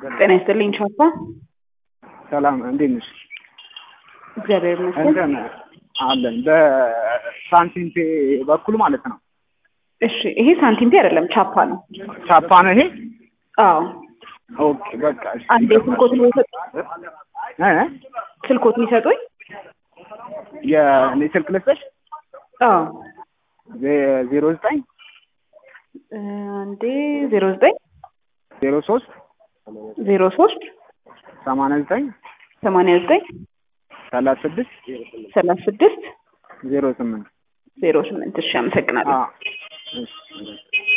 ጤና ይስጥልኝ ቻፓ። ሰላም እንዴት ነሽ? እግዚአብሔር ይመስገን። እንትን አለን በሳንቲም ፔ በኩል ማለት ነው። እሺ ይሄ ሳንቲም ፔ አይደለም ቻፓ ነው። ቻፓ ነው ይሄ። አዎ ኦኬ በቃ እሺ። አንዴ ስልኮትን ይሰጡ እ ስልኮትን ይሰጡኝ። የእኔ ስልክ ልስጥሽ አዎ ዜ- ዜሮ ዘጠኝ እ አንዴ ዜሮ ዘጠኝ ዜሮ ሶስት ዜሮ ሶስት ሰማንያ ዘጠኝ ሰማንያ ዘጠኝ ሰላሳ ስድስት ሰላሳ ስድስት ዜሮ ስምንት ዜሮ ስምንት እሺ አመሰግናለሁ። አዎ እሺ